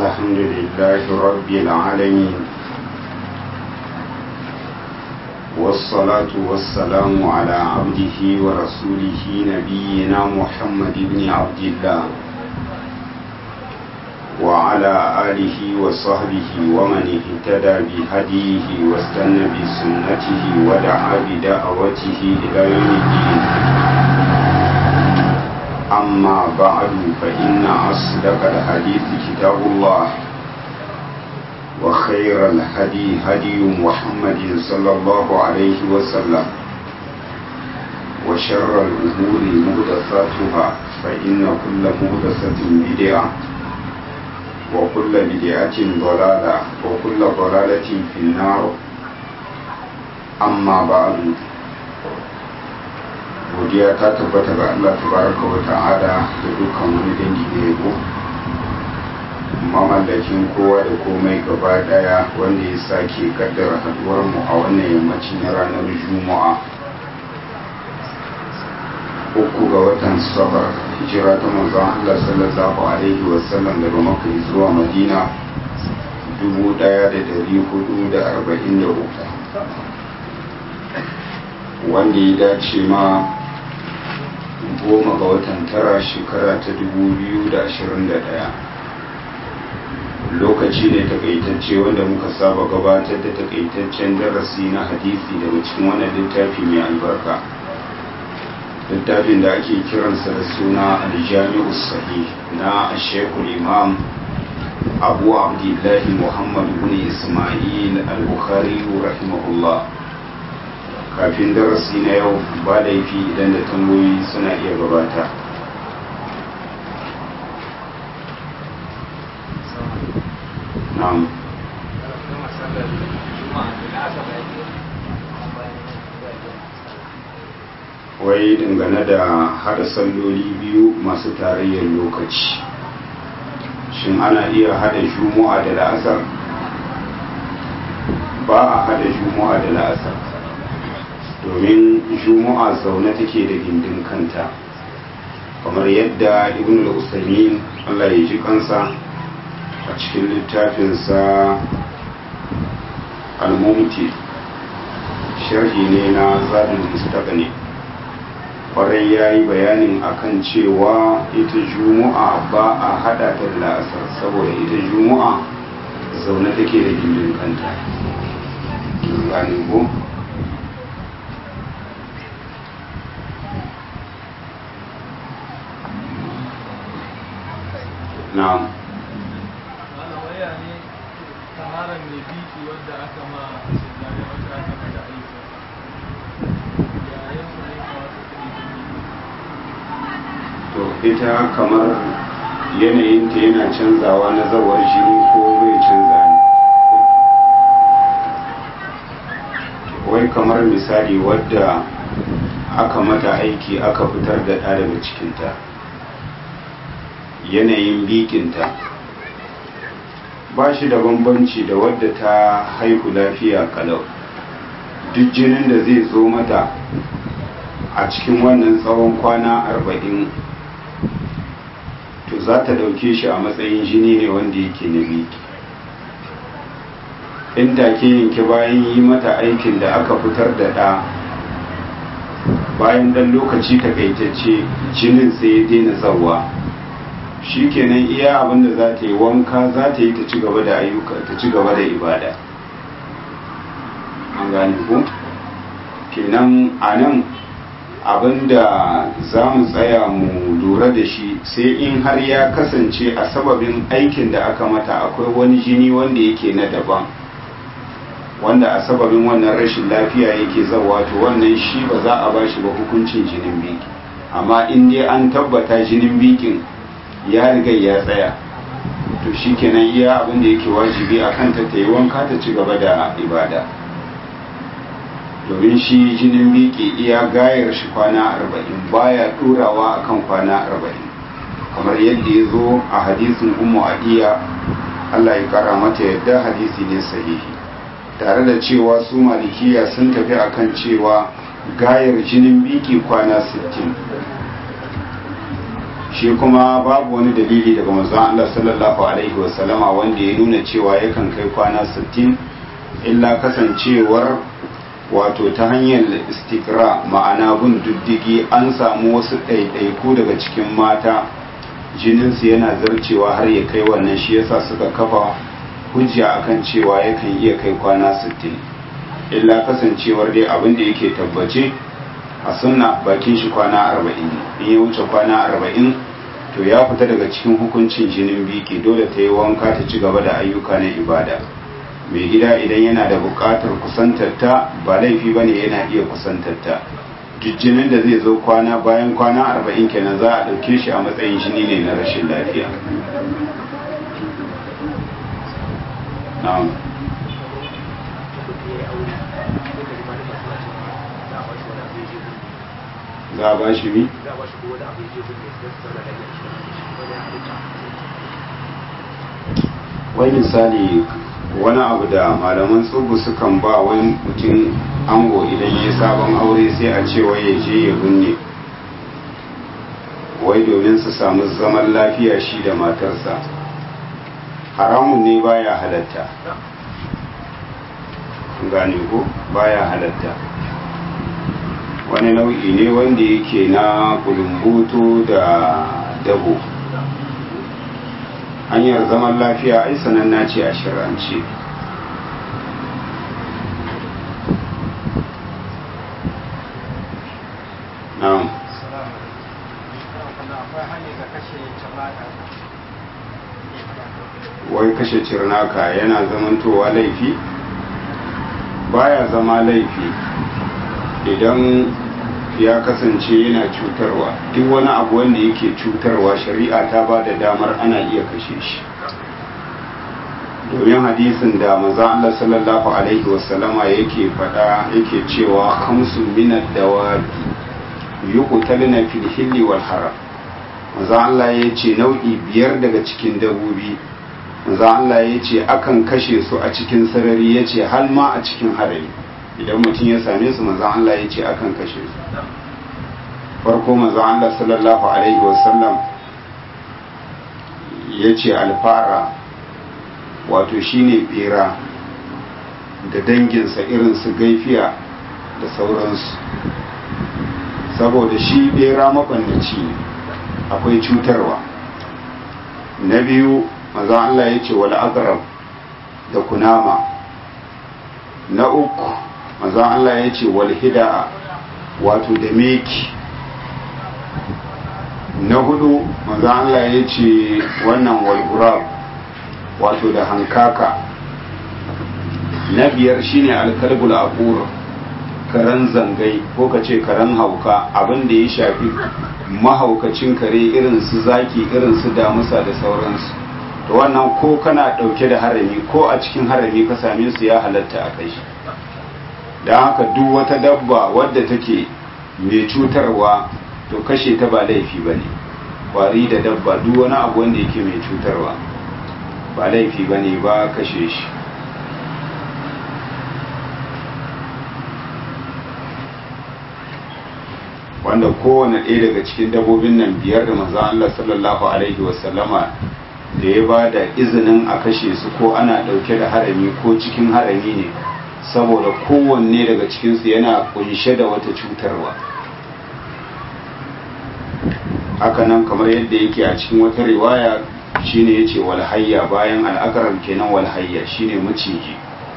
الحمد لله رب العالمين والصلاة والسلام على عبده ورسوله نبينا محمد بن عبد الله وعلى آله وصحبه ومن اهتدى بهديه واستنى بسنته ودعا بدعوته إلى يوم الدين أما بعد فإن أصدق الحديث كتاب الله وخير الهدي هدي محمد صلى الله عليه وسلم وشر الأمور مهدساتها فإن كل مهدسة بدعة وكل بدعة ضلالة وكل ضلالة في النار أما بعد godiya ta tabbata ga Allah tabaraka wa ta'ala da dukkan wani dangi da yabo mamallakin kowa da komai gaba daya wanda ya sake kaddara haduwar mu a wannan yammacin na ranar juma'a uku ga watan safar hijira ta manzon Allah sallallahu alaihi wa sallam daga makka zuwa madina 1443 wanda ya dace ma goma ga watan tara shekara ta 2021 lokaci ne takaitacce wanda muka saba gabatar da takaitaccen darasi na hadisi daga cikin wannan littafi mai albarka littafin da ake kiransa da suna aljami'u sahih na shekul imam abu abdullahi muhammad bin ismail al-bukhari rahimahullah kafin darasi na yau ba laifi idan da tambayoyi suna iya gabata na'am wai dangane da hada salloli biyu masu tarayyar lokaci shin ana iya hada juma'a da la'asar ba a hada juma'a da la'asar domin juma'a zaune take da gindin kanta kamar yadda ibn al-usaimin Allah ya ji kansa a cikin littafinsa al-mumti sharhi ne na zadin mustaqni kwarai ya yi bayanin akan cewa ita juma'a ba a hada ta da la'asar saboda ita juma'a zaune take da gindin kanta gane ko na'am to ita kamar yanayinta yana canzawa na zawar jini ko bai canza ne wai kamar misali wadda aka mata aiki aka fitar da ɗa daga cikinta yanayin bikinta ba shi da bambanci da wadda ta haihu lafiya kalau duk jinin da zai zo mata a cikin wannan tsawon kwana arba'in to za ta ɗauke shi a matsayin jini ne wanda yake na biki in take yanke bayan yi mata aikin da aka fitar da ɗa bayan ɗan lokaci takaitacce jinin sai ya daina zawa shi kenan iya abinda za ta yi wanka za ta yi ta ci gaba da ayyuka ta ci gaba da ibada an gane ku kenan a nan abinda za mu tsaya mu lura da shi sai in har ya kasance a sababin aikin da aka mata akwai wani jini wanda yake na daban wanda a sababin wannan rashin lafiya yake zawa to wannan shi ba za a ba shi ba hukuncin jinin biki amma in dai an tabbata jinin bikin ya riga ya tsaya to shi kenan iya abin da yake wajibi a kanta ta yi wanka ta ci gaba da ibada domin shi jinin biki iya gayar shi kwana arba'in baya ɗorawa akan kwana arba'in kamar yadda ya zo a hadisin ummu adiya allah ya kara mata yadda hadisi ne sahihi tare da cewa su malikiya sun tafi akan cewa gayar jinin biki kwana 60 shi kuma babu wani dalili daga manzon Allah sallallahu alaihi wasallama wanda ya nuna cewa yakan kai kwana 60 illa kasancewar wato ta hanyar istikra ma'ana bin diddigi an samu wasu ɗaiɗaiku daga cikin mata jininsu yana zarcewa har ya kai wannan shi yasa suka kafa hujja akan cewa yakan iya kai kwana 60 illa kasancewar dai abin da yake tabbace a sunna bakin shi kwana 40 in ya wuce kwana 40 to ya fita daga cikin hukuncin jinin biki dole ta yi wanka ta ci gaba da ayyuka na ibada mai gida idan yana da buƙatar kusantarta ba laifi ba ne yana iya kusantarta jinin da zai zo kwana bayan kwana arba'in kenan za a ɗauke shi a matsayin jini ne na rashin lafiya na'am za a ba shi mi? wai misali wani abu da malaman tsubu sukan ba wani mutum ango idan ya sabon aure sai a ce wai ya je ya binne wai domin su samu zaman lafiya shi da matarsa haramun ne baya halatta gane ko baya halatta wani nau'i ne wanda yake na kulumbutu da dabo hanyar zaman lafiya ai sananna ce a shirance na'am wai kashe cirnaka yana zamantowa laifi baya zama laifi idan ya kasance yana cutarwa duk wani abu wanda yake cutarwa shari'a ta ba da damar ana iya kashe shi domin hadisin da maza Allah sallallahu alaihi wasallama yake fada yake cewa hamsin minad dawabi yuqtalna fil hilli wal haram maza Allah ya ce nau'i biyar daga cikin dabobi maza Allah ya ce akan kashe su a cikin sarari ya ce har ma a cikin harari idan mutum ya same su maza Allah ya ce akan kashe su farko maza Allah sallallahu alaihi wasallam ya ce alfara wato shine bera da danginsa irin su gaifiya da sauransu saboda shi bera mabannaci ne akwai cutarwa na biyu maza Allah ya ce wal aqrab da kunama na uku maza Allah ya ce wal hida'a wato da meki na hudu maza Allah ya ce wannan wal gurab wato da hankaka na biyar shine alkalbul aqur karen zangai ko ka ce karen hauka abin da ya shafi mahaukacin kare irin su zaki irin su damusa da sauransu to wannan ko kana dauke da harami ko a cikin harami ka same su ya halatta a kai don haka duk wata dabba wadda take mai cutarwa to kashe ta ba laifi ba ne kwari da dabba duk wani abu wanda yake mai cutarwa ba laifi ba ne ba kashe shi wanda kowane ɗaya daga cikin dabobin nan biyar da maza Allah sallallahu alaihi wasallama da ya ba da izinin a kashe su ko ana ɗauke da harami ko cikin harami ne saboda kowanne daga cikinsu yana kunshe da wata cutarwa hakanan kamar yadda yake a cikin wata riwaya shine yace walhayya bayan al'akarar kenan walhayya shine maciji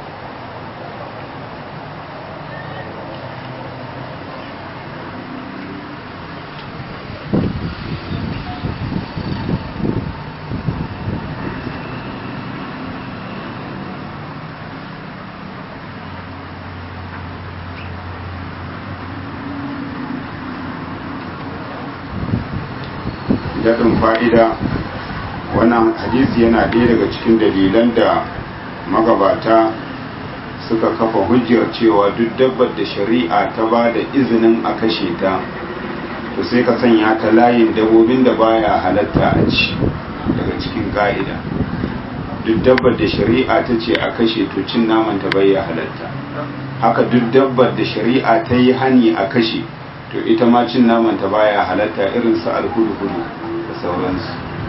daɗin fa'ida wannan hadisi yana ɗaya daga cikin dalilan da magabata suka kafa hujjar cewa duk dabbar da shari'a ta ba da izinin a kashe ta to sai ka sanya ta layin dabobin da baya halatta a ci daga cikin ka'ida duk dabbar da shari'a ta ce a kashe to cin naman ta bai halatta haka duk dabbar da shari'a ta yi hani a kashe to ita ma cin naman ta baya halatta irin su alhudu-hudu da sauransu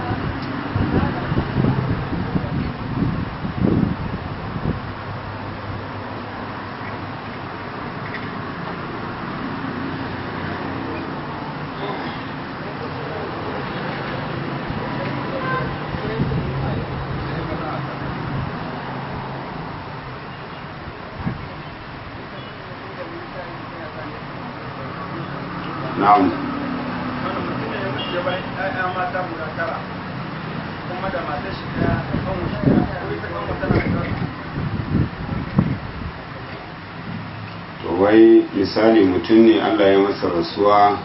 na'am wani mutum ne ya mutu ya bayan ƴaƴa mata guda tara kuma da matar shi ɗaya da kanwa shi ɗaya ko ita kanwa tana da kanwa to wai misali mutum ne allah ya masa rasuwa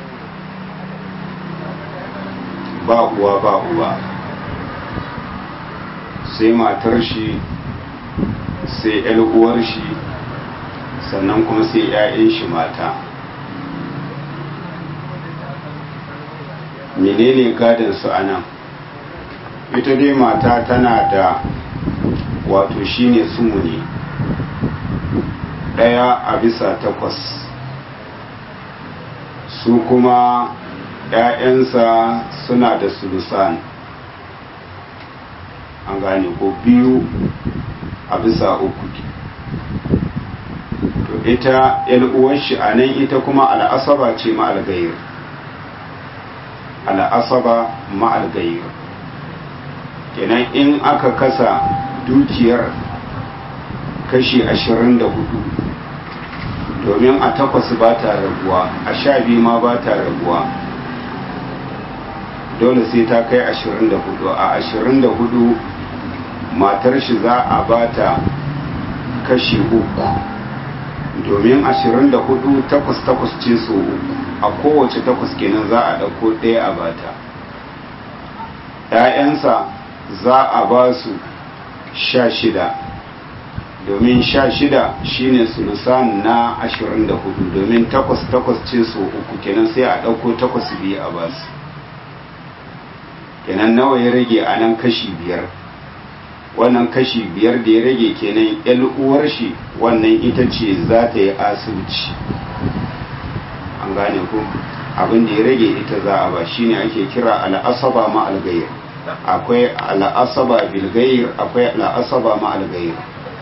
ba uwa ba uba sai matar shi sai yar uwar shi sannan kuma sai 'ya'yan shi mata menene gadon su a nan ita dai mata tana da wato shine sumuni ɗaya a bisa takwas su kuma ‘ya'yansa suna da sulusan an gane ko biyu a bisa uku to ita uwar shi a nan ita kuma al'asaba ce ma'algayir al'asaba ma'algayir kenan in aka kasa dukiyar kashi ashirin da hudu domin a takwas ba ta raguwa a sha biyu ma ba ta raguwa dole sai ta kai ashirin da hudu a ashirin da hudu matar shi za a ba ta kashi uku domin ashirin da hudu takwas takwas ce so uku a kowace takwas kenan za a ɗauko ɗaya a bata ‘ya'yansa za a ba su sha shida domin sha shida shine sulusan na ashirin da hudu domin takwas takwas ce so uku kenan sai a ɗauko takwas biyu a basu kenan nawa ya rage a nan kashi biyar wannan kashi biyar da ya rage kenan yan uwar shi wannan ita ce za ta yi asibiti an gane ku abin da ya rage ita za a ba shine ake kira al'asaba ma algayir akwai al'asaba bilgayir akwai al'asaba ma algayir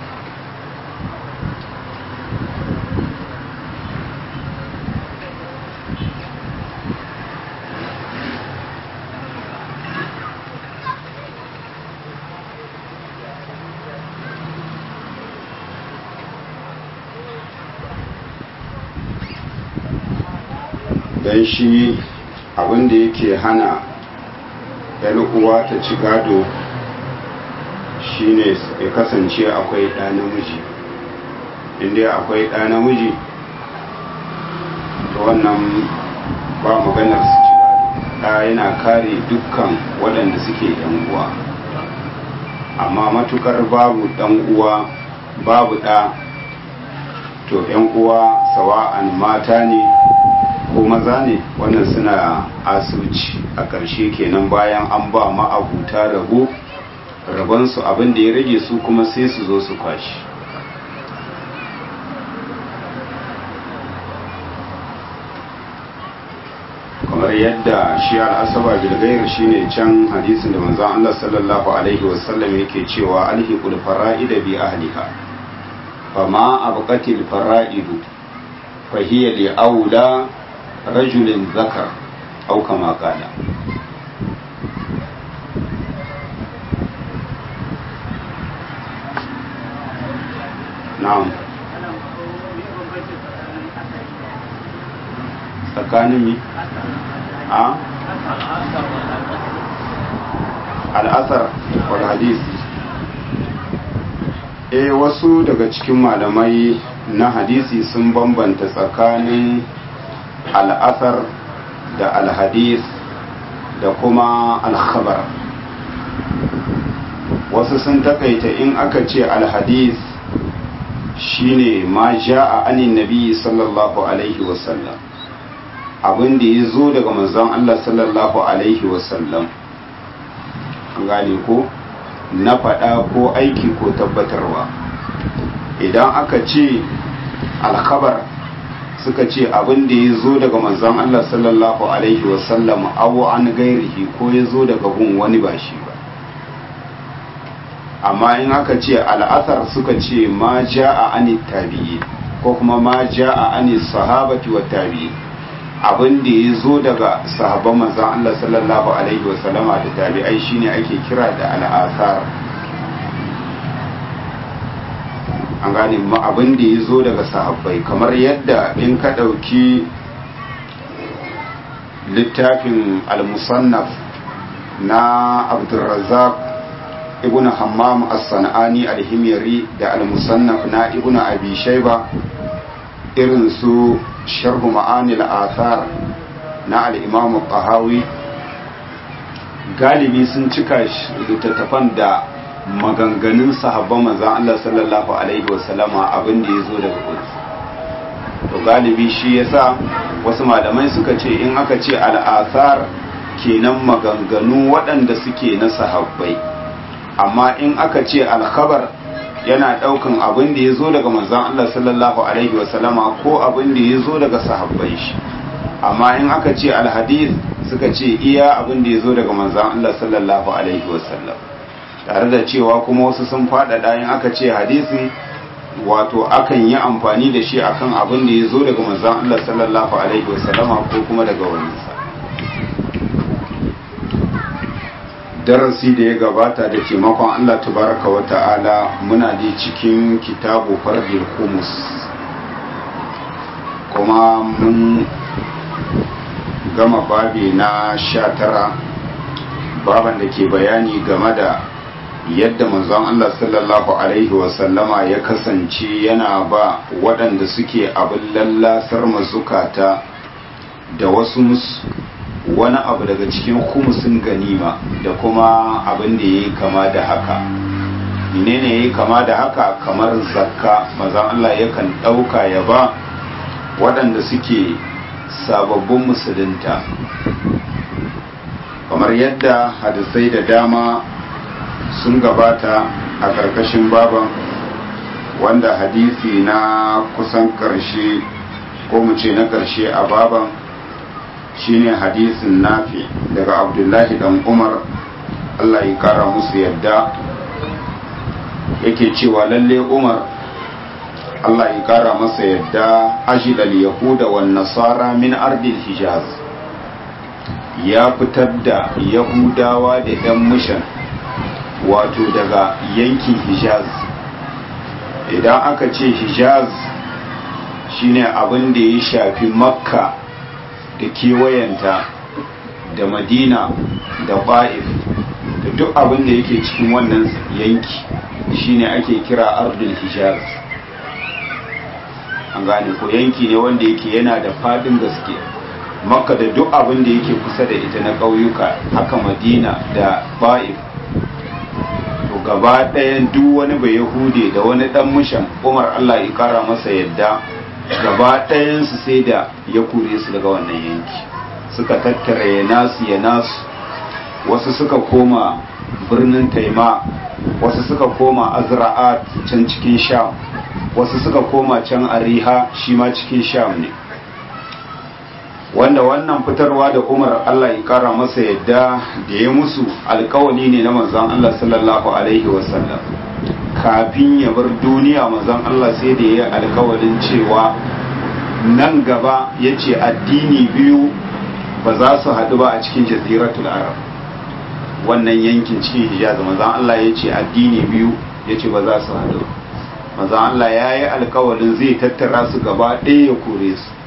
don shi abinda yake hana yan uwa ta ci gado shine ya kasance akwai ɗa namiji inda akwai ɗa namiji to wannan ba maganar su ci gado ɗa yana kare dukkan waɗanda suke yan uwa amma matukar babu ɗan uwa babu ɗa to yan uwa sawa'an mata ne ko maza ne wannan suna asuci a ƙarshe kenan bayan an ba ma'abuta rabo rabonsu abin da ya rage su kuma sai su zo su kwashi kamar yadda shi al'asaba bilgayar shine can hadisin da manzon Allah sallallahu alaihi wasallam yake cewa alhiqul fara'ida bi ahliha fama abqatil fara'idu fahiya li aula rajulin zakar au kama kala na'am tsakanin mi a al'asar wal hadis eh wasu daga cikin malamai na hadisi sun bambanta tsakanin al'asar da alhadis da kuma alkhabar wasu sun takaita in aka ce alhadis shine ma ja'a anin nabi sallallahu alaihi wasallam abin da ya zo daga manzon Allah sallallahu alaihi wasallam gane ko na faɗa ko aiki ko tabbatarwa idan aka ce alkhabar suka ce abin da ya zo daga manzon Allah sallallahu alaihi wasallam abu an gairihi ko ya zo daga gun wani ba shi ba amma in aka ce al'asar suka ce ma ja'a ani tabi'i ko kuma ma ja'a ani sahabati wa tabi'i abin da ya zo daga sahabban manzon Allah sallallahu alaihi wasallama da tabi'ai shine ake kira da al'asar an gane ma abin da ya zo daga sahabbai kamar yadda in ka ɗauki littafin al-musannaf na abdulrazak ibn hammam as-sana'ani al-himyari da al-musannaf na ibn abi shayba irin su sharhu ma'anil athar na al-imam qahawi galibi sun cika littattafan da maganganun sahabban manzan Allah sallallahu alaihi wasallama abin da ya zo daga kudu to galibi shi yasa wasu malamai suka ce in aka ce al'asar kenan maganganu waɗanda suke na sahabbai amma in aka ce alkhabar yana ɗaukan abin da ya zo daga manzan Allah sallallahu alaihi wasallama ko abin da ya zo daga sahabbai shi amma in aka ce alhadith suka ce iya abin da ya zo daga manzan Allah sallallahu alaihi wasallam tare da cewa kuma wasu sun faɗaɗa in aka ce hadisi wato akan yi amfani da shi akan abin da ya zo daga manzan Allah sallallahu alaihi wasallama ko kuma daga waninsa darasi da ya gabata da taimakon Allah tabaraka wa ta'ala muna da cikin kitabu fardil kumus kuma mun gama babi na sha tara baban da ke bayani game da yadda manzon Allah sallallahu alaihi wasallama ya kasance yana ba waɗanda suke abin lallasar mazukata da wasu wani abu daga cikin kumusin ganima da kuma abin da ya yi kama da haka menene ya yi kama da haka kamar zakka manzon Allah yakan ɗauka ya ba waɗanda suke sababbin musulunta kamar yadda hadisai da dama sun gabata a ƙarƙashin baban wanda hadisi na kusan ƙarshe ko mu ce na ƙarshe a baban shine hadisin nafi daga abdullahi dan umar allah ya kara musu yadda yake cewa lalle umar allah ya kara masa yadda ashidal yahuda wan nasara min ardil hijaz ya fitar da yahudawa da yan mishan wato daga yankin hijaz idan aka ce hijaz shine abin da ya shafi makka da kewayenta da madina da ba'if da duk abin da yake cikin wannan yanki shine ake kira ardul hijaz an gane ko yanki ne wanda yake yana da fadin gaske makka da duk abin da yake kusa da ita na ƙauyuka haka madina da ba'if to gaba ɗayan duk wani bai yahude da wani ɗan mushan umar allah ya kara masa yadda gaba ɗayansu sai da ya kure su daga wannan yanki suka tattara ya nasu ya nasu wasu suka koma birnin taima wasu suka koma azra'at can cikin sham wasu suka koma can ariha shi ma cikin sham ne wanda wannan fitarwa da umar allah ya kara masa yadda da ya musu alkawali ne na manzan allah sallallahu alaihi wasallam kafin ya bar duniya manzon Allah sai da ya alkawarin cewa nan gaba ya ce addini biyu ba za su haɗu ba a cikin jaziratul arab wannan yankin cikin hijaz manzon Allah ya ce addini biyu ya ce ba za su haɗu manzon Allah ya yi alkawarin zai tattara su gaba ɗaya ya kore su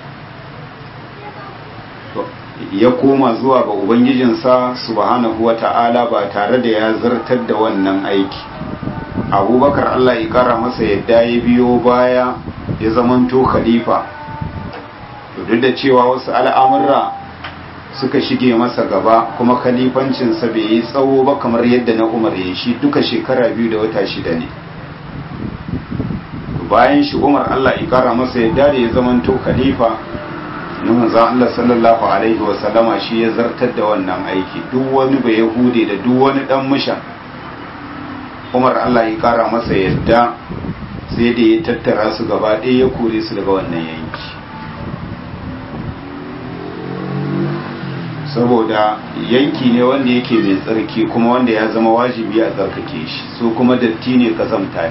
ya koma zuwa ga ubangijinsa subhanahu wa ta'ala ba tare da ya zartar da wannan aiki abubakar allah ya kara masa yadda ya biyo baya ya zamanto khalifa duk da cewa wasu al'amurra suka shige masa gaba kuma khalifancinsa bai yi tsawo ba kamar yadda na umar ya shi duka shekara biyu da wata shida ne bayan shi umar allah ya kara masa yadda da ya zamanto khalifa na manzan allah sallallahu alaihi wasallama shi ya zartar da wannan aiki duk wani bai yahude da duk wani dan mushan umar allah ya kara masa yadda sai da ya tattara su gaba ɗaya ya kore su daga wannan yanki saboda yanki ne wanda yake mai tsarki kuma wanda ya zama wajibi a tsarkake shi su kuma datti ne kazamta ne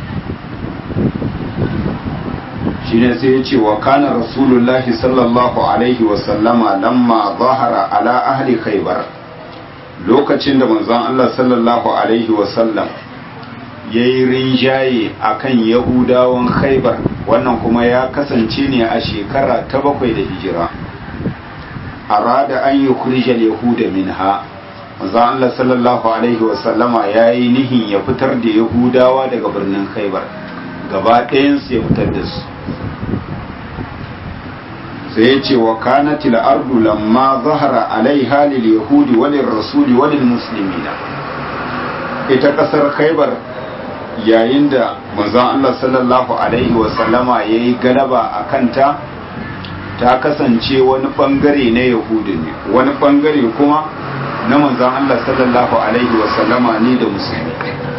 shi ne sai ya ce wa kana rasulullahi sallallahu alaihi wasallama lamma zahara ala ahli khaybar lokacin da manzon Allah sallallahu alaihi wasallam ya yi rinjaye a kan yahudawan khaibar wannan kuma ya kasance ne a shekara ta bakwai da hijira arada an yi kurjal yahuda minha manzon Allah sallallahu alaihi wasallama ya yi nihin ya fitar da yahudawa daga birnin khaibar gaba ɗayansu ya fitar da su sai ya ce wa kanatil ardu lamma zahara alaiha lil yahudi walil rasuli walil muslimina ita kasar khaibar yayin da manzon Allah sallallahu alaihi wa sallama yayi galaba a kanta ta kasance wani bangare na yahudi ne wani bangare kuma na manzon Allah sallallahu alaihi wa sallama ne da musulmi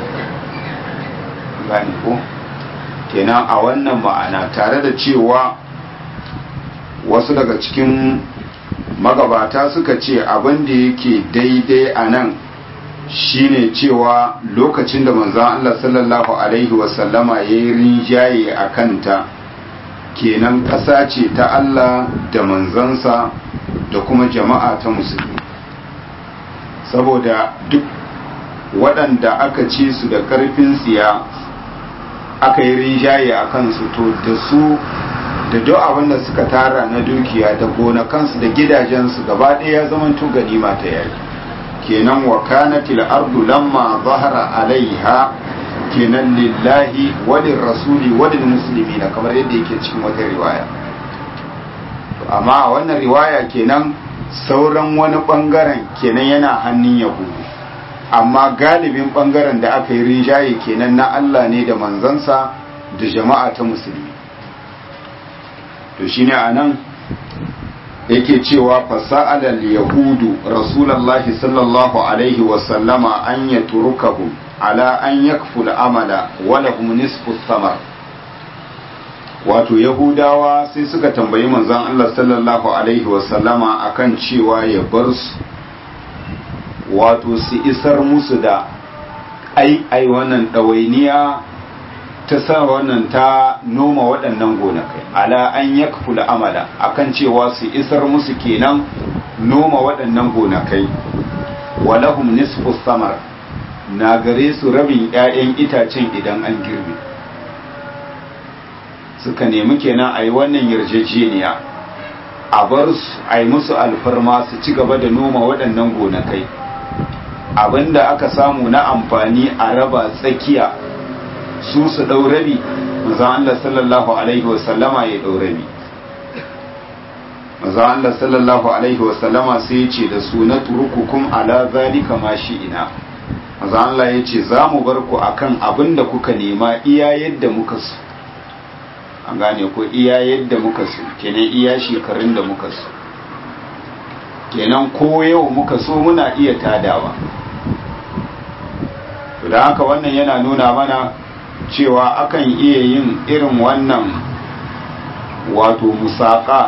gani ko kenan a wannan ma'ana tare da cewa wasu daga cikin magabata suka ce abin da yake daidai a nan shine cewa lokacin da manzan Allah sallallahu Alaihi wasallama ya yi rinjaye a kanta kenan ƙasa ce ta Allah da manzansa da kuma jama'a ta musulmi saboda duk waɗanda aka ci su da ƙarfin tsiya aka yi rinjaye a kansu to da su da duk abin da suka tara na dukiya da gonakansu da gidajensu gaba ɗaya ya zama ganima ta yaki kenan wa kanatil ardu lamma zahara alaiha kenan lillahi walin rasuli walin musulmi na kamar yadda yake cikin wata riwaya amma a wannan riwaya kenan sauran wani bangaren kenan yana hannun yahudu amma galibin bangaren da aka yi rinjaye kenan na Allah ne da manzansa da jama'a ta musulmi to shine anan yake cewa fasa'alal yahudu rasulullahi sallallahu alaihi wasallama an ya turukahu ala an yakful amala wala hum nisfu samar wato yahudawa sai suka tambayi manzon Allah sallallahu alaihi wasallama akan cewa ya bar su wato su isar musu da ai ai wannan ɗawainiya ta sa wannan ta noma waɗannan gonakai ala an yakfula amala akan cewa su isar musu kenan noma waɗannan gonakai walahum nisfu samar na gare su rabin 'ya'yan itacen idan an girbe suka nemi kenan a yi wannan yarjejeniya a bar su a yi musu alfarma su ci gaba da noma waɗannan gonakai abinda aka samu na amfani a raba tsakiya su su ɗau rabi manzan Allah sallallahu Alaihi wasallama ya ɗau rabi manzan Allah sallallahu Alaihi wasallama sai ya ce da su na turukukum ala zalika ma shi ina manzan Allah ya ce za mu bar ku akan abin da kuka nema iya yadda muka su an gane ko iya yadda muka su kenan iya shekarun da muka su kenan ko yau muka so muna iya tadawa da haka wannan yana nuna mana cewa akan iya yin irin wannan wato musaka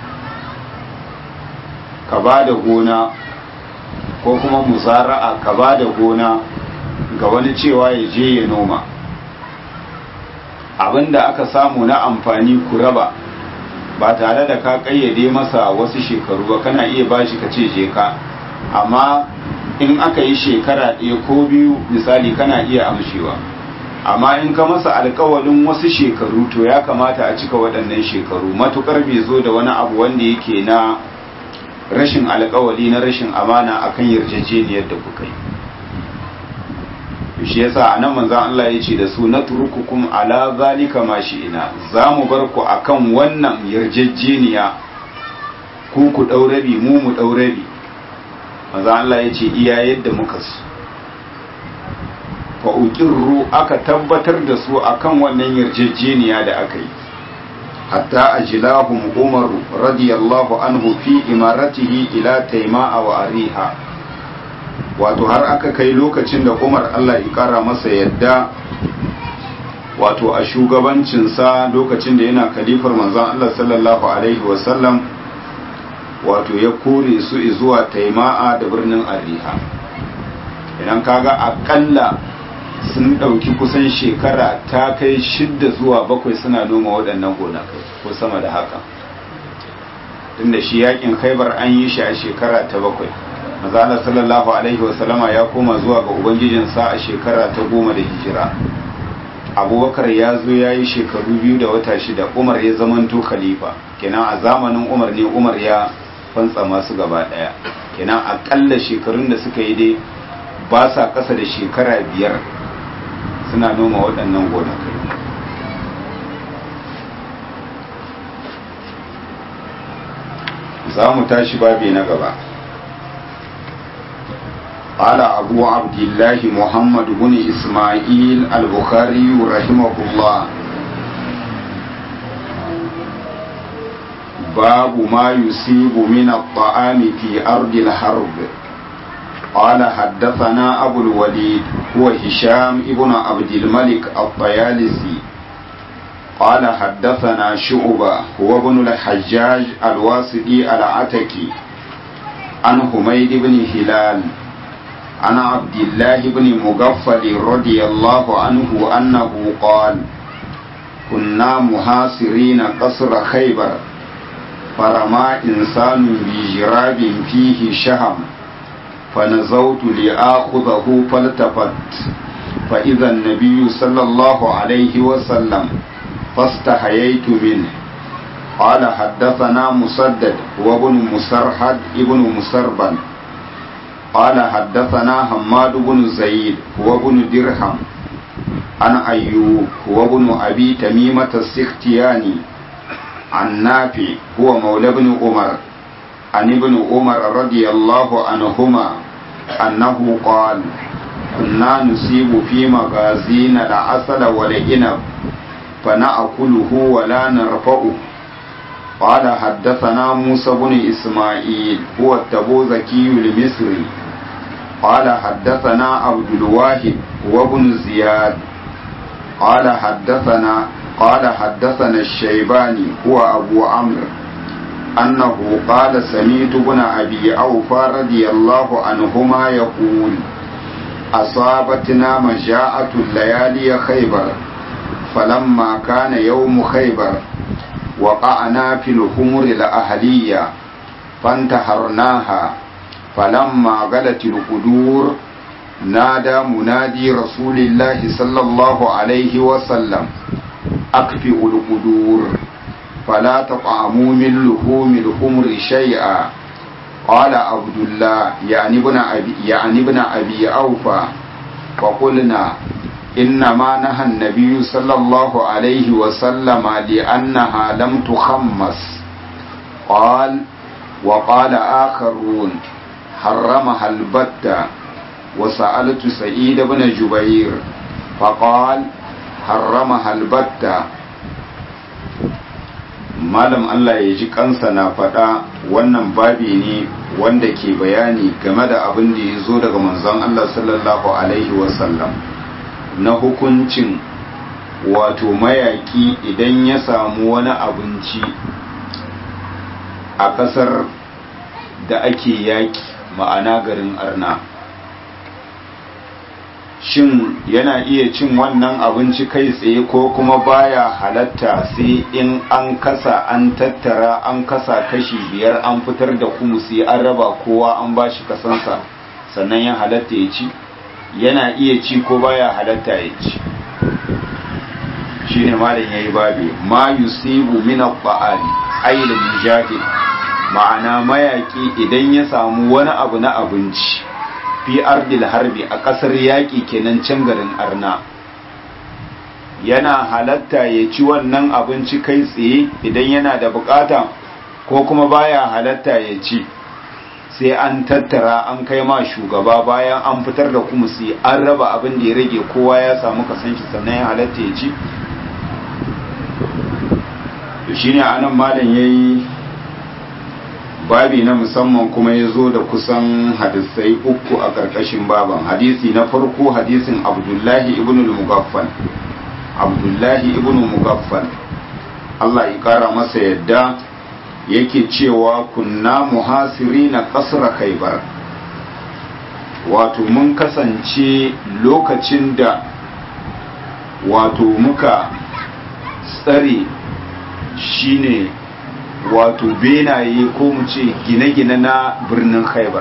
ka ba da gona ko kuma musara'a ka ba da gona ga wani cewa ya je ya noma abinda aka samu na amfani ku raba ba tare da ka kayyade masa wasu shekaru ba kana iya bashi ka ce je ka amma in aka yi shekara ɗaya ko biyu misali kana iya amshewa amma in ka masa alkawalin wasu shekaru to ya kamata a cika waɗannan shekaru matukar bai zo da wani abu wanda yake na rashin alkawali na rashin amana akan yarjejeniyar da kuka yi shi yasa anan manzon Allah ya ce da su na turukukum ala zalika ma ina za mu bar ku akan wannan yarjejeniya ku ku ɗaurabi mu mu ɗaurabi manzon Allah ya ce iya yadda muka su fa uqirru aka tabbatar da su akan wannan yarjejeniya da aka yi hatta ajlahum umar radiyallahu anhu fi imaratihi ila taima'a wa ariha wato har aka kai lokacin da umar Allah ya kara masa yadda wato a shugabancinsa lokacin da yana kalifar manzon Allah sallallahu alaihi wasallam wato ya kore su zuwa taima'a da birnin ariha idan kaga akalla sun ɗauki kusan shekara ta kai shidda zuwa bakwai suna noma waɗannan gonakai ko sama da haka tunda shi yakin khaibar an yi shi a shekara ta bakwai mazala sallallahu alaihi wasallama ya koma zuwa ga ubangijinsa a shekara ta goma da hijira abubakar ya zo ya yi shekaru biyu da wata shida umar ya zamanto khalifa kenan a zamanin umar ne umar ya fantsa masu gaba daya kenan akalla shekarun da suka yi dai ba sa kasa da shekara biyar suna noma waɗannan gonakai za mu tashi babi na gaba قال أبو عبد الله محمد بن إسماعيل البخاري رحمه الله باب ما يصيب من الطعام في أرض الحرب قال حدثنا أبو الوليد هو هشام ابن عبد الملك الطيالسي قال حدثنا شعبة هو ابن الحجاج الواسطي العتكي عن حميد بن هلال عن عبد الله بن مغفل رضي الله عنه أنه قال كنا محاصرين قصر خيبر فرمى إنسان بجراب فيه شهم فنزوت لآخذه فالتفت فإذا النبي صلى الله عليه وسلم فاستحييت منه قال حدثنا مسدد وابن مسرحد ابن مسربل قال حدثنا حماد بن زيد وابن درهم عن أيوب وابن أبي تميمة السختياني عن نافع هو مولى بن عمر عن ابن عمر رضي الله عنهما أنه قال كنا نصيب في مغازين العسل والعنب فنأكله ولا نرفعه قال حدثنا موسى بن إسماعيل هو التبوذكي المصري قال حدثنا عبد الواحد وابن زياد قال حدثنا قال حدثنا الشيباني هو أبو عمرو أنه قال سميت بن أبي أوفى رضي الله عنهما يقول أصابتنا مجاعة الليالي خيبر فلما كان يوم خيبر وقعنا في الخمر الأهلية فانتحرناها فلما غلت القدور نادى منادي رسول الله صلى الله عليه وسلم أكفئوا القدور فلا تطعموا من لحوم الخمر شيئا قال عبد الله يعني ابن أبي, يعني ابن أبي أوفى فقلنا إنما نهى النبي صلى الله عليه وسلم لأنها لم تخمس قال وقال آخرون حرمها البتة وسألت سعيد بن جبير فقال حرمها البتة malam Allah ya ji kansa na faɗa wannan babi ne wanda ke bayani game da abin da ya zo daga manzon Allah sallallahu alaihi wasallam na hukuncin wato mayaki idan ya samu wani abinci a ƙasar da ake yaki ma'ana garin arna shin yana iya cin wannan abinci kai tsaye ko kuma baya halatta sai in an kasa an tattara an kasa kashi biyar an fitar da kumusi an raba kowa an bashi kasansa sannan ya halatta ya ci yana iya ci ko baya halatta ya ci shi ne malam ya yi babi ma yusibu min al-ba'ali ayyul mujahid ma'ana mayaki idan ya samu wani abu na abinci fi ardil harbi a ƙasar yaƙi kenan can garin arna yana halatta ya ci wannan abinci kai tsaye idan yana da bukata ko kuma baya halatta ya ci sai an tattara an kai ma shugaba bayan an fitar da kumusi an raba abin da ya rage kowa ya samu kasan shi sannan ya halatta ya ci shine anan malam yayi babi na musamman kuma ya zo da kusan hadisai uku a ƙarƙashin baban hadisi na farko hadisin abdullahi ibn al-mugaffal abdullahi ibn mugaffal Allah ya ƙara masa yadda yake cewa kunna muhasiri na ƙasar khaibar wato mun kasance lokacin da wato muka tsare shine wato benaye ko mu ce gine-gine na birnin khaibar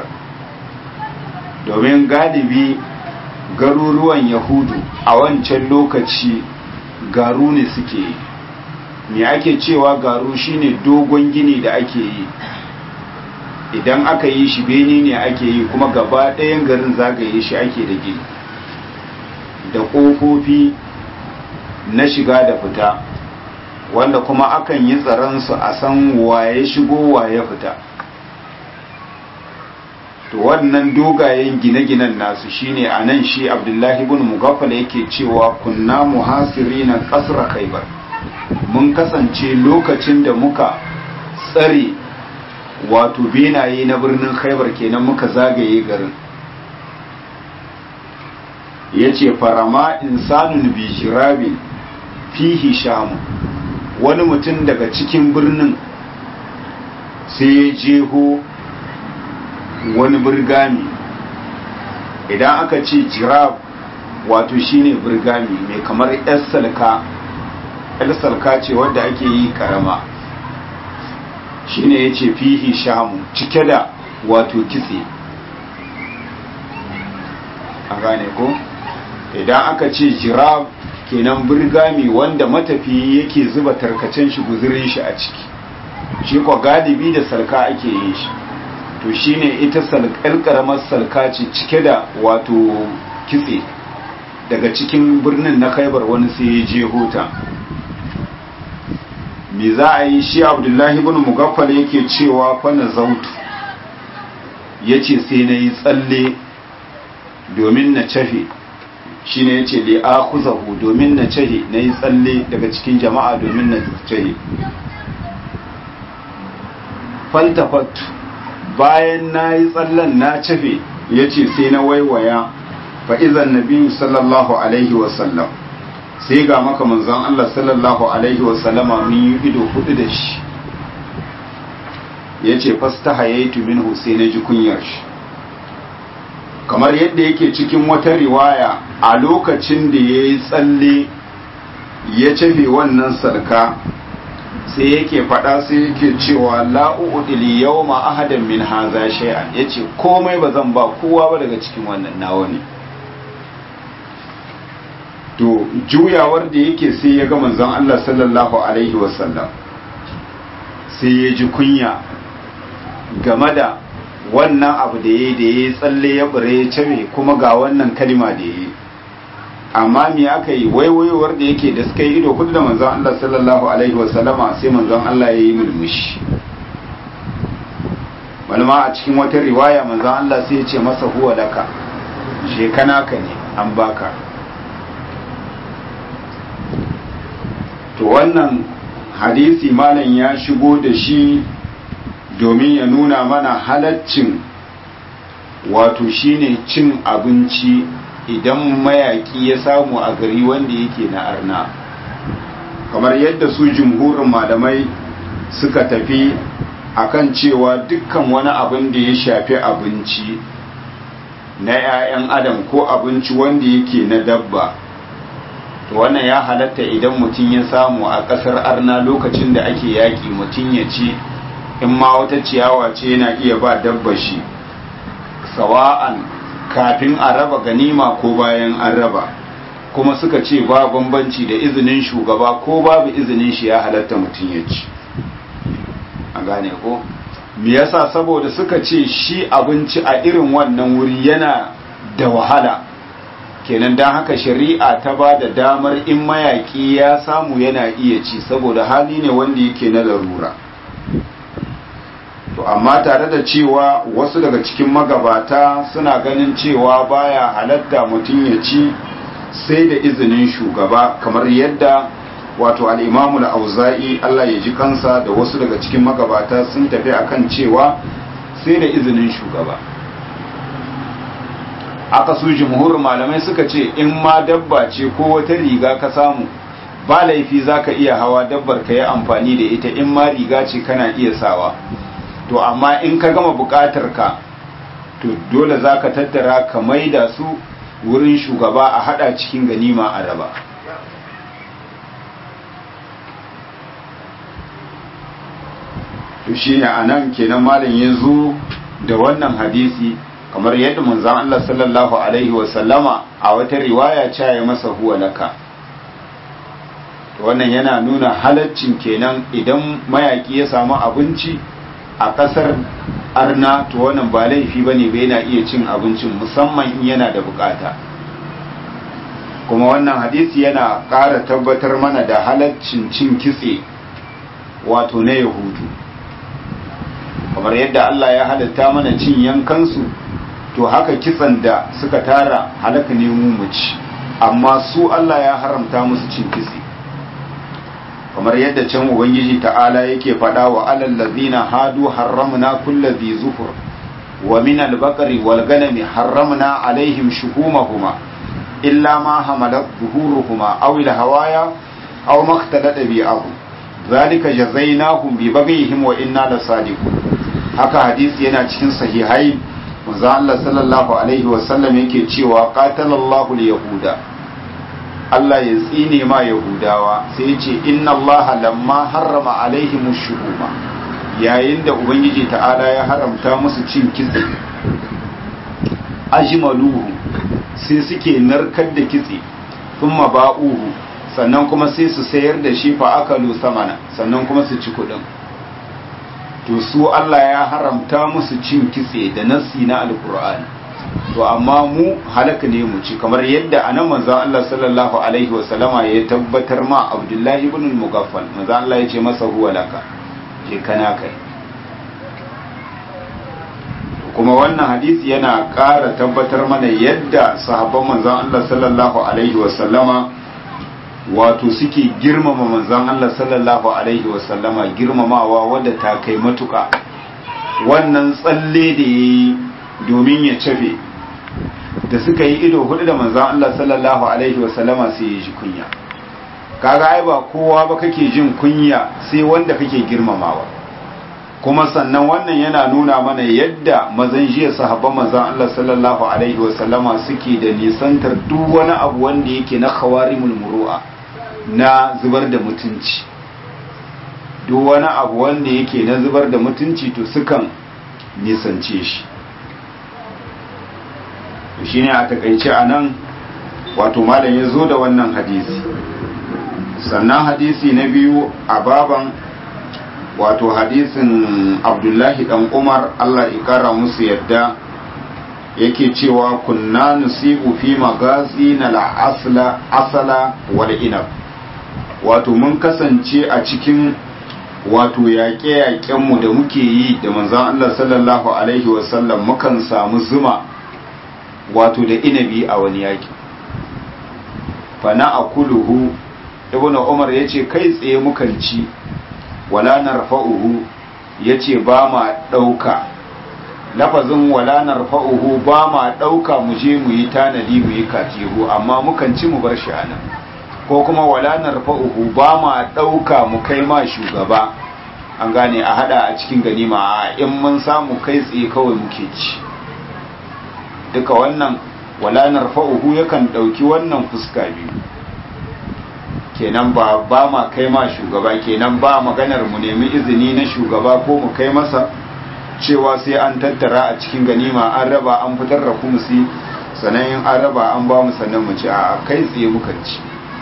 domin galibi garuruwan yahudu a wancan lokaci garu ne suke yi me ake cewa garu shine dogon gini da ake yi idan aka yi shi beni ne ake yi kuma gaba ɗayan garin zagaye shi ake da gini da ƙofofi na shiga da fita wanda kuma akan yi tsaronsu a san waye shigo waye fita to wannan dogayen gine-ginen nasu shine a nan shi abdullahi ibn mugaffal yake cewa kunna muhasiri na kasra khaibar mun kasance lokacin da muka tsare wato benaye na birnin khaibar kenan muka zagaye garin ya ce farama insanun bijirabin fihi shamu wani mutum daga cikin birnin sai ya jeho wani birgami idan aka ce jirab wato shine birgami mai kamar yar salka yar salka ce wadda ake yi karama shine ya ce fihi shamu cike da wato kitse a gane ko idan aka ce jirab kenan birgami wanda matafiyi yake zuba tarkacen shi guzurin shi a ciki shi kwa galibi da salka ake yin shi to shine ita salkar karamar salka ce cike da wato kitse daga cikin birnin na khaibar wani sai ya je hota me za a yi shi abdullahi ibn mugaffal yake cewa fa na zautu yace sai na yi tsalle domin na cafe shine yace li akhuzahu domin na cahe na yi tsalle daga cikin jama'a domin na cahe faltafat bayan na yi tsallen na cafe yace sai na waiwaya fa izan nabiyyu sallallahu alaihi wasallam sai ga maka manzon Allah sallallahu alaihi wasallama mun yi ido hudu da shi yace fastahayaitu minhu sai na ji kunyar shi kamar yadda yake cikin wata riwaya a lokacin da ya yi tsalle ya cafe wannan sarka sai yake faɗa sai yake cewa la'u'udili yau ma ahadan min haza shay'an ya ce komai ba zan ba kowa ba daga cikin wannan nawa ne to juyawar da yake sai ya ga manzon Allah sallallahu alaihi wasallam sai ya ji kunya game da wannan abu da ya yi da ya yi tsalle ya bure ya cire kuma ga wannan kalima da ya yi amma me aka yi waiwaiwar da yake da suka yi ido kudu da manzon Allah sallallahu alaihi wasallama sai manzon Allah ya yi mulmushi wani ma a cikin wata riwaya manzon Allah sai ya ce masa huwa laka shekana ka ne an baka to wannan hadisi malam ya shigo da shi domin ya nuna mana halaccin wato shine cin abinci idan mayaki ya samu a gari wanda yake na arna kamar yadda su jumhurin malamai suka tafi akan cewa dukkan wani abin da ya shafi abinci na 'ya'yan adam ko abinci wanda yake na dabba to wannan ya halatta idan mutum ya samu a ƙasar arna lokacin da ake yaƙi mutum ya ci in ma wata ciyawa ce yana iya ba dabba shi sawa'an kafin a raba ganima ko bayan an raba kuma suka ce ba bambanci da izinin shugaba ko babu izinin shi ya halatta mutum ya ci a gane ko me yasa saboda suka ce shi abinci a irin wannan wuri yana da wahala kenan don haka shari'a ta ba da damar in mayaki ya samu yana iya ci saboda hali ne wanda yake na larura to amma tare da cewa wasu daga cikin magabata suna ganin cewa baya halatta mutum ya ci sai da izinin shugaba kamar yadda wato al'imamu da auza'i Allah ya ji kansa da wasu daga cikin magabata sun tafi akan cewa sai da izinin shugaba aka su jumhurin malamai suka ce in ma dabba ce ko wata riga ka samu ba laifi za ka iya hawa dabbar ka yi amfani da ita in ma riga ce kana iya sawa to amma in ka gama bukatar ka to dole za ka tattara ka maida su wurin shugaba a hada cikin ganima a raba to shi ne a nan kenan malam ya zo da wannan hadisi kamar yadda manzan Allah sallallahu Alaihi wasallama a wata riwaya ya masa huwa laka wannan yana nuna halaccin kenan idan mayaki ya samu abinci a ƙasar arna to wannan ba laifi ba ne yana iya cin abincin musamman in yana da bukata kuma wannan hadisi yana ƙara tabbatar mana da halaccin cin kitse wato na yahudu kamar yadda Allah ya halatta mana cin yankansu to haka kitsan da suka tara halaka ne mu ci amma su Allah ya haramta musu cin kitse kamar yadda can ubangiji ta'ala yake faɗa wa alal ladzina hadu harramna kulli dhi zufur wa min al-baqari wal ganami harramna alaihim shuhumahuma illa ma hamalat zuhuruhuma aw al-hawaya aw ma ikhtalata bi abu zalika jazainahum bi baghihim wa inna lasadiqun haka hadisi yana cikin sahihai manzo Allah sallallahu alaihi wa sallam yake cewa qatalallahu al-yahuda Allah ya tsine ma Yahudawa sai ce inna Allah lamma harrama alaihim shuhuma yayin da ubangiji ta'ala ya haramta musu cin kitse ajmaluhu sai suke narkar da kitse thumma ba'uhu sannan kuma sai su sayar da shi fa akalu samana sannan kuma su ci kudin to su Allah ya haramta musu cin kitse da nassi na alqur'ani to amma mu halaka ne mu ci kamar yadda anan manzon Allah sallallahu alaihi wa sallama ya tabbatar ma Abdullahi ibn al-Mughaffal manzon Allah ya ce masa huwa laka je kana kai kuma wannan hadisi yana ƙara tabbatar mana yadda sahabban manzon Allah sallallahu alaihi wa sallama wato suke girmama manzon Allah sallallahu alaihi wa sallama girmamawa wadda ta kai matuka wannan tsalle da yayi domin ya cafe da suka yi ido hudu da manzan Allah sallallahu alaihi wasallama sai ya ji kunya kaga ai ba kowa ba kake jin kunya sai wanda kake girmamawa kuma sannan wannan yana nuna mana yadda mazan jiya sahabban manzan Allah sallallahu alaihi wasallama suke da nisantar duk wani abu wanda yake na khawarimul muru'a na zubar da mutunci duk wani abu wanda yake na zubar da mutunci to sukan nisance shi shi ne a takaice a nan wato malam ya zo da wannan hadisi sannan hadisi na biyu a baban wato hadisin abdullahi dan umar allah ikara musu yadda yake cewa kunna nusibu fi magazi na la'asala asala wal inab wato mun kasance a cikin wato yaƙe-yaƙenmu da muke yi da manzan allah sallallahu alaihi wasallam mukan samu zuma wato da inabi a wani yaki fana a kuluhu ibn umar ya ce kai tsaye mukan ci wala narfa'uhu ya ce ba ma ɗauka lafazin wala narfa'uhu ba ma ɗauka mu je mu yi tanadi mu yi katihu amma mukan ci mu bar shi a nan ko kuma wala narfa'uhu ba ma ɗauka mu kai ma shugaba an gane a hada a cikin ganima a in mun samu kai tsaye kawai muke ci duka wannan wala narfa'uhu yakan dauki wannan fuska biyu kenan ba ba ma kai ma shugaba kenan ba maganar mu nemi izini na shugaba ko mu kai masa cewa sai an tattara a cikin ganima an raba an fitar da kumsi sannan in an raba an ba mu sannan mu ci a kai tsaye muka ci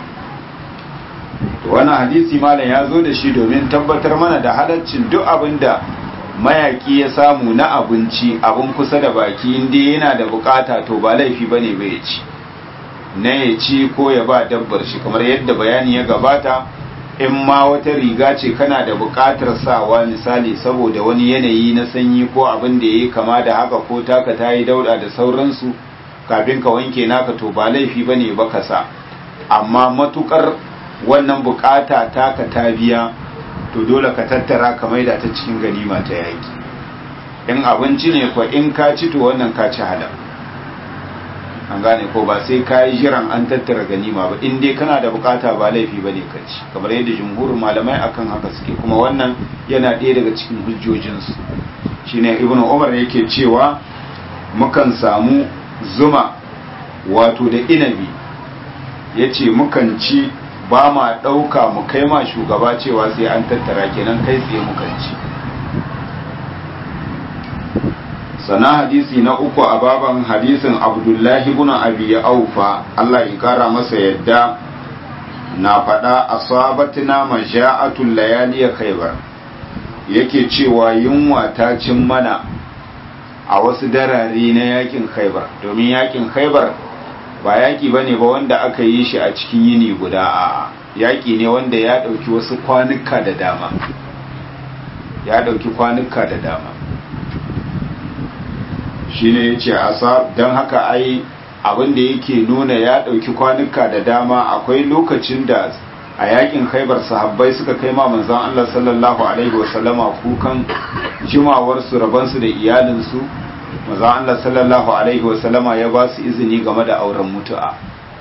wannan hadisi malam ya zo da shi domin tabbatar mana da halaccin duk abin da mayaki ya samu na abinci abin kusa da baki inda yana da bukata to ba laifi bane ba ya ci na ya ci ko ya ba dabbar shi kamar yadda bayani ya gabata in ma wata riga ce kana da bukatar sawa misali saboda wani yanayi na sanyi ko abin da ya yi kama da haka ko taka ta yi dauda da sauransu kafin ka wanke naka to ba laifi bane ba ka sa amma matukar wannan bukata taka ta biya to dole ka tattara ka maida ta cikin ganima ta yaki in abinci ne ko in ka ci to wannan ka ci halal an gane ko ba sai kayi jiran an tattara ganima ba in dai kana da bukata ba laifi bane ka ci kamar yadda jumhurin malamai akan haka suke kuma wannan yana ɗaya daga cikin hujjojinsu shine ibnu umar yake cewa mukan samu zuma wato da inabi yace mukan ci ba ma ɗauka mu kai ma shugaba cewa sai an tattara kenan kai tsaye mukan ci sana hadisi na uku a baban hadisin abdullahi ibn abi aufa Allah ya kara masa yadda na faɗa asabatina maja'atul layali khaybar yake cewa yunwa ta cin mana a wasu darare na yakin khaybar domin yakin khaybar ba yaki bane ba wanda aka yi shi a cikin yini guda a yaki ne wanda ya ɗauki wasu kwanuka da dama ya ɗauki kwanuka da dama shine ya ce asa don haka ai abin da yake nuna ya ɗauki kwanuka da dama akwai lokacin da a yakin haibar sahabbai suka kai ma manzon Allah sallallahu alaihi wasallama kukan jimawarsu rabansu da iyalinsu manzon Allah sallallahu alaihi wasallama ya ba su izini game da auren mutu'a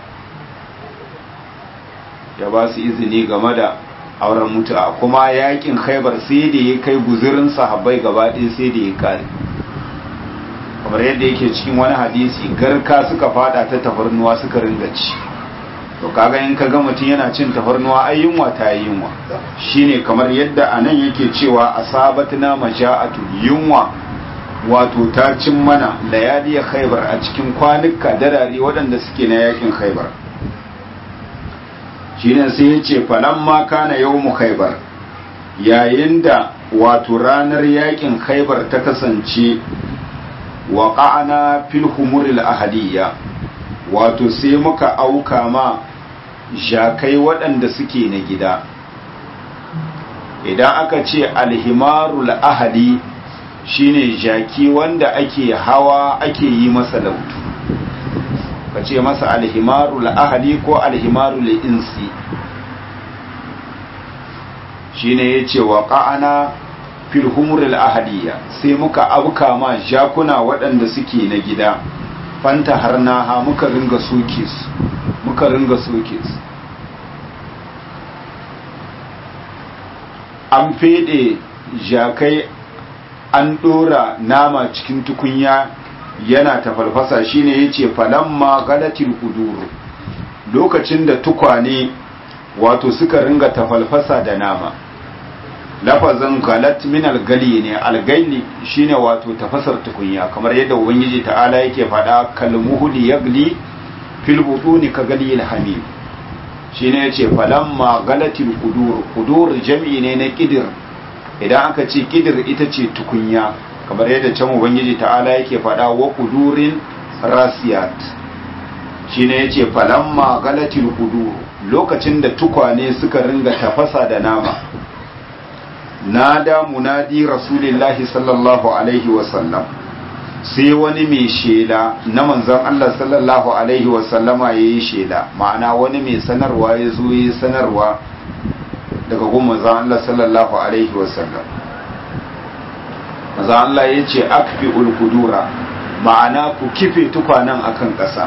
ya ba su izini game da auren mutu'a kuma yakin haibar sai da ya kai guzurin sahabbai gaba ɗaya sai da ya kare kamar yadda yake cikin wani hadisi garka suka fada ta tafarnuwa suka ringa ci to kaga in ka ga mutum yana cin tafarnuwa ai yunwa ta yi yunwa shine kamar yadda anan yake cewa asabatna maja'atu yunwa wato ta cin mana layali khaybar a cikin kwanuka darare waɗanda suke na yakin khaybar shine sai yace falamma kana yawmu khaybar yayin da wato ranar yakin khaybar ta kasance waƙa'ana fil humuril ahaliya wato sai muka auka ma jakai waɗanda suke na gida idan aka ce alhimarul ahali shine jaki wanda ake hawa ake yi masa lautu ka ce masa alhimarul ahali ko alhimarul insi shine ya ce waƙa'ana fil humuril ahadiyya sai muka abuka ma jakuna waɗanda suke na gida fanta har naha muka ringa soke su muka ringa soke su an fede jakai an ɗora nama cikin tukunya yana tafalfasa shine yace falamma galatil kuduru lokacin da tukwane wato suka ringa tafalfasa da nama lafazin galat min algali ne algali shine wato tafasar tukunya kamar yadda ubangiji ta'ala yake faɗa kalmuhuli yagli fil butuni ka gali alhamim shine yace falamma galatil qudur qudur jam'i ne na kidir idan aka ce kidir ita ce tukunya kamar yadda can ubangiji ta'ala yake faɗa wa qudurin rasiyat shine yace falamma galatil qudur lokacin da tukwane suka ringa tafasa da nama nada munadi rasulillahi sallallahu alaihi wasallam sai wani mai shela na manzon Allah sallallahu alaihi wasallama ya yi shela ma'ana wani mai sanarwa ya zo ya sanarwa daga gun manzon Allah sallallahu alaihi wasallam manzon Allah ya ce akfi ulkudura ma'ana ku kife tukwanen akan ƙasa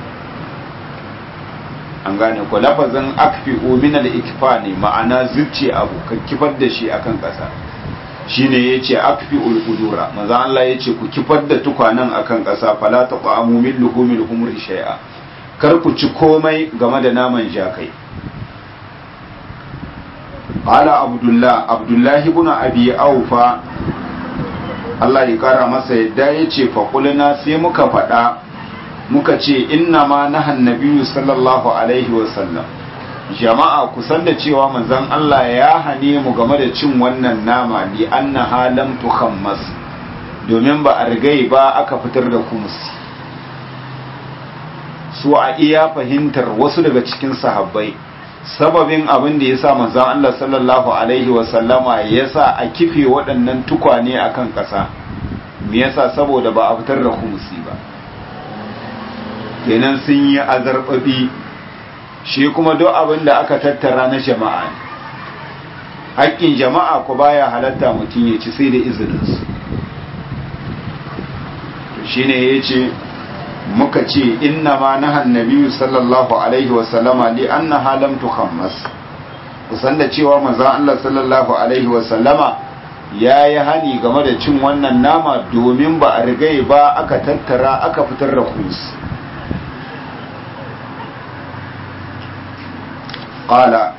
an gane ko lafazin akfi min al-ikfa ne ma'ana zucce abu ka kifar da shi akan ƙasa shine yace akfi ul-qudura manzo Allah yace ku kifar da tukwanan akan ƙasa fala taqamu min luhumil humri shay'a kar ku ci komai game da naman jakai qala abdullah abdullah ibn abi aufa Allah ya kara masa yadda yace fa qulna sai muka faɗa muka ce inna ma nahan nabiyu sallallahu alaihi wasallam jama'a kusan da cewa manzon Allah ya hane mu game da cin wannan nama li annaha lam tukhammas domin ba a rigai ba aka fitar da kumsi su a iya fahimtar wasu daga cikin sahabbai sababin abin da yasa manzon Allah sallallahu alaihi wasallama yasa a kife waɗannan tukwane akan ƙasa me yasa saboda ba a fitar da kumsi ba kenan sun yi azarbabi shi kuma duk abin da aka tattara na jama'a ne haƙƙin jama'a ku baya halatta mutum ya ci sai da izininsu shi ne ya ce muka ce inna ma nahan nabiyyu sallallahu alaihi wa sallama li annaha lam tukhammas kusan da cewa manzon Allah sallallahu alaihi wa sallama ya yi hani game da cin wannan nama domin ba a rigai ba aka tattara aka fitar da kus ƙala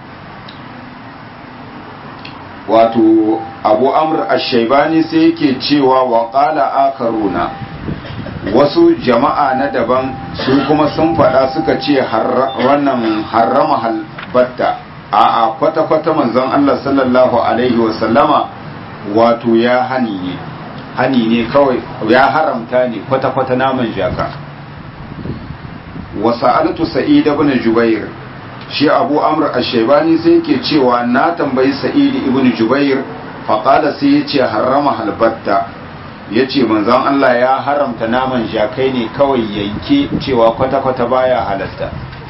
wato abu amr ashaibani sai yake cewa wa ƙala akaruna wasu jama'a na daban su kuma sun faɗa suka ce wannan harrama halbatta a a kwata-kwata manzon Allah sallallahu alaihi wasallama wato ya hani ne hani ne kawai ya haramta ne kwata-kwata naman jaka wasa'altu sa'id ibn jubair shi abu amr ash-shaybani sai yake cewa na tambayi sa'id ibn jubair fa qala sai yace harrama halbatta yace manzon Allah ya haramta naman jakai ne kawai yanke cewa kwata-kwata baya halatta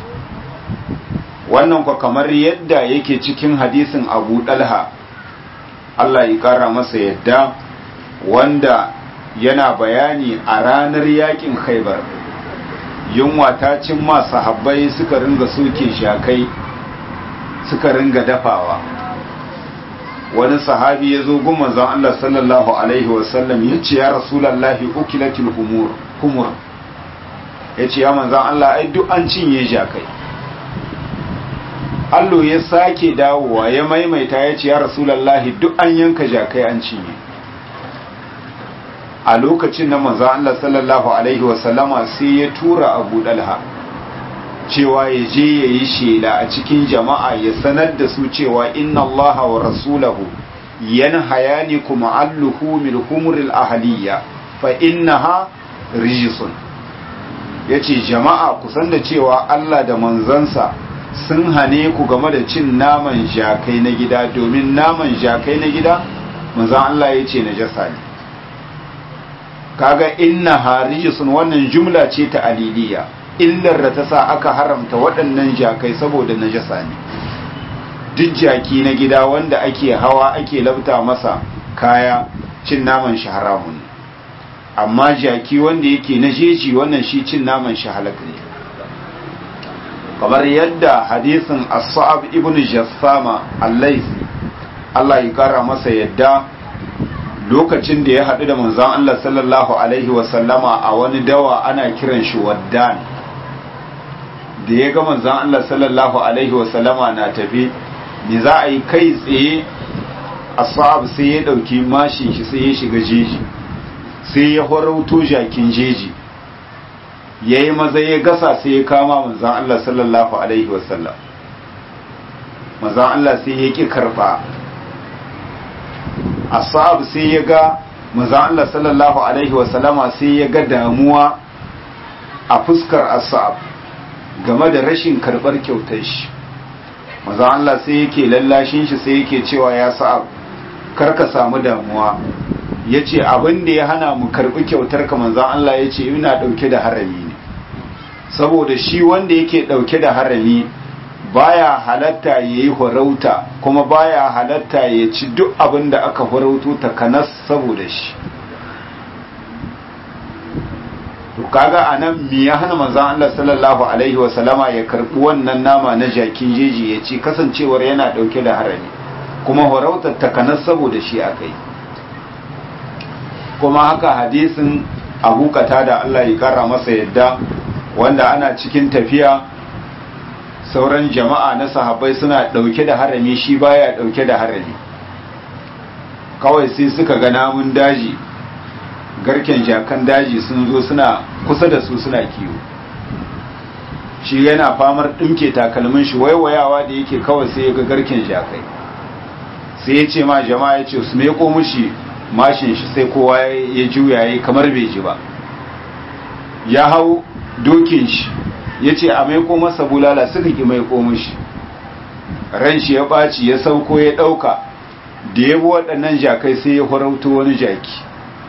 wannan kwa kamar yadda yake cikin hadisin abu dalha Allah ya kara masa yadda wanda yana bayani a ranar yakin khaibar yunwa ta cin masu habbai suka ringa soke shakai suka ringa dafawa wani sahabi ya zo gun manzon Allah sallallahu alaihi wasallam ya ce ya rasulallahi ukilatul humur humur ya ce ya manzon Allah ai duk an cinye shakai Allo ya sake dawowa ya maimaita ya ce ya rasulallahi duk an yanka jakai an cinye a lokacin na manzo Allah sallallahu alaihi wasallama sai ya tura Abu Dalha cewa ya je ya yi shela a cikin jama'a ya sanar da su cewa inna Allah wa rasulahu yanhayanikum an luhumil humuril ahliya fa innaha rijsun yace jama'a kusan da cewa Allah da manzansa sun hane ku game da cin naman jakai na gida domin naman jakai na gida manzan Allah ya ce najasa ne kaga inna harijisun wannan jumla ce ta aliliya illar da ta sa aka haramta waɗannan jakai saboda najasa ne duk jaki na gida wanda ake hawa ake labta masa kaya cin naman shi haramun amma jaki wanda yake na jeji wannan shi cin naman shi halak ne kamar yadda hadisin as-sa'ab ibn jassama al-laythi Allah ya kara masa yadda lokacin da ya haɗu da manzon Allah sallallahu alaihi wa sallama a wani dawa ana kiran shi waddan da ya ga manzon Allah sallallahu alaihi wa sallama na tafi me za a yi kai tsaye as-sa'ab sai ya dauki mashin shi sai ya shiga jeji sai ya horauto jakin jeji ya yi maza ya gasa sai ya kama manzan Allah sallallahu Alaihi wasallam manzan Allah sai ya ƙi karfa asab sai ya ga manzan Allah sallallahu Alaihi wasallama sai ya ga damuwa a fuskar asab game da rashin karɓar kyautar shi manzan Allah sai yake lallashin shi sai yake cewa ya sa'ab karka samu damuwa ya ce abin da ya hana mu karɓi kyautar ka manzan Allah ya ce ina ɗauke da harami ne saboda shi wanda yake ɗauke da harami baya halatta ya yi horauta kuma baya halatta ya ci duk abin da aka horauto takanas saboda shi to kaga anan me ya hana manzon Allah sallallahu alaihi wa sallama ya karbi wannan nama na jakin jeji ya ci kasancewar yana dauke da harami kuma horautar takanas saboda shi akai kuma haka hadisin Abu da Allah ya kara masa yadda wanda ana cikin tafiya sauran jama'a na sahabbai suna dauke da harami shi baya dauke da harami kawai sai suka ga namun daji garken jakan daji sun zo suna kusa da su suna kiwo shi yana famar ɗinke takalmin shi waiwayawa da yake kawai sai ya ga garken jakai sai ya ce ma jama'a ya ce su meko mushi mashin shi sai kowa ya juya ya kamar bai ji ba ya hau dokin shi ya ce a maiko masa bulala suka ki maiko mushi ran shi ya ɓaci ya sauko ya ɗauka da ya bi waɗannan jakai sai ya horauto wani jaki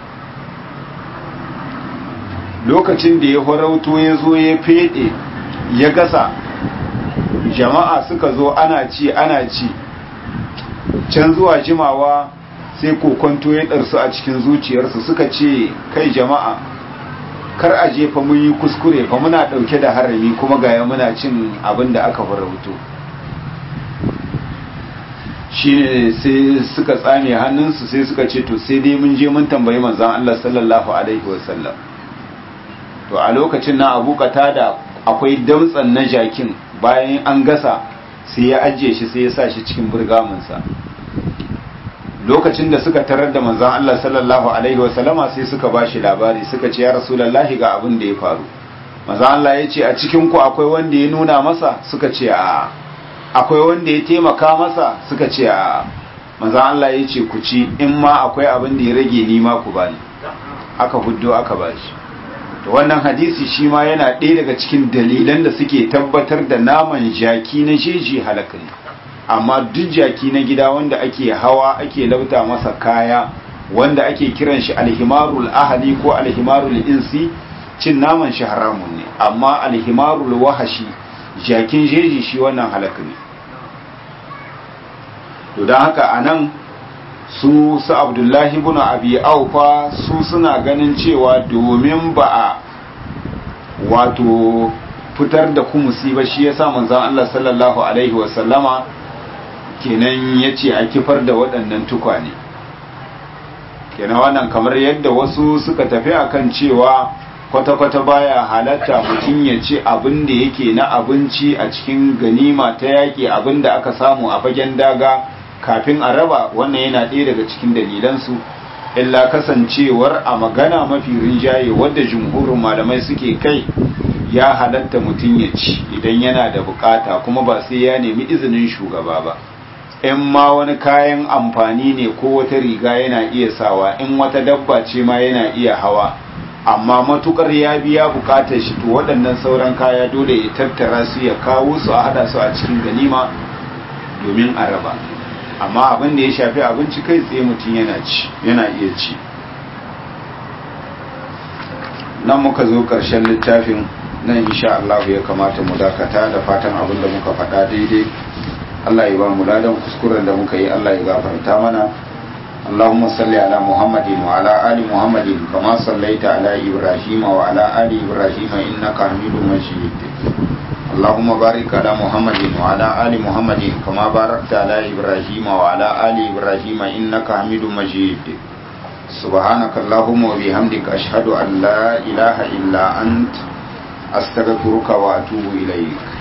lokacin da ya horauto ya zo ya fede ya gasa jama'a suka zo ana ci ana ci can zuwa jimawa sai kokonto ya ɗarsu a cikin zuciyarsu suka ce kai jama'a kar a jefa mun yi kuskure fa muna ɗauke da harami kuma gaya muna cin abin da aka farauto shine sai suka tsame hannunsu sai suka ce to sai dai mun je mun tambayi manzon Allah sallallahu alaihi wasallam to a lokacin na abu da akwai damtsan na jakin bayan an gasa sai ya ajiye shi sai ya sa shi cikin burgaminsa lokacin da suka tarar da manzon Allah sallallahu alaihi wasallama sai suka ba shi labari suka ce ya rasulullahi ga abin da ya faru manzon Allah ya ce a cikin ku akwai wanda ya nuna masa suka ce a akwai wanda ya taimaka masa suka ce a manzon Allah ya ce ku ci in ma akwai abin da ya rage ni ma ku bani aka huddo aka bashi to wannan hadisi shi ma yana ɗaya daga cikin dalilan da suke tabbatar da naman jaki na jeji halaka ne amma duk jaki na gida wanda ake hawa ake lauta masa kaya wanda ake kiran shi alhimarul ahali ko alhimarul insi cin naman shi haramun ne amma alhimarul wahashi jakin jeji shi wannan halaka ne to don haka a nan su su abdullahi ibn abi aufa su suna ganin cewa domin ba a wato fitar da kumusi ba shi yasa manzon Allah sallallahu alaihi wasallama kenan yace a kifar da waɗannan tukwane kenan wannan kamar yadda wasu suka tafi akan cewa kwata-kwata baya halatta mutum ya ce abin da yake na abinci a cikin ganima ta yaƙi abin da aka samu a fagen daga kafin a raba wannan yana ɗaya daga cikin dalilansu illa kasancewar a magana mafi rinjaye wadda jumhurin malamai suke kai ya halatta mutum ya ci idan yana da bukata kuma ba sai ya nemi izinin shugaba ba in ma wani kayan amfani ne ko wata riga yana iya sawa in wata dabba ce ma yana iya hawa amma matukar ya biya bukatar shi to waɗannan sauran kaya dole ya tattara su ya kawo su a hada su a cikin ganima domin a raba amma abin da ya shafi abinci kai tsaye mutum yana ci yana iya ci nan muka zo ƙarshen littafin nan insha Allah ya kamata mu dakata da fatan abin da muka faɗa daidai Allah ya ba mu ladan kuskuren da muka yi Allah ya gafarta mana اللهم صل على محمد وعلى آل محمد كما صليت على إبراهيم وعلى آل إبراهيم إنك حميد مجيد اللهم بارك على محمد وعلى آل محمد كما باركت على إبراهيم وعلى آل إبراهيم إنك حميد مجيد سبحانك اللهم وبحمدك أشهد أن لا إله إلا أنت أستغفرك وأتوب إليك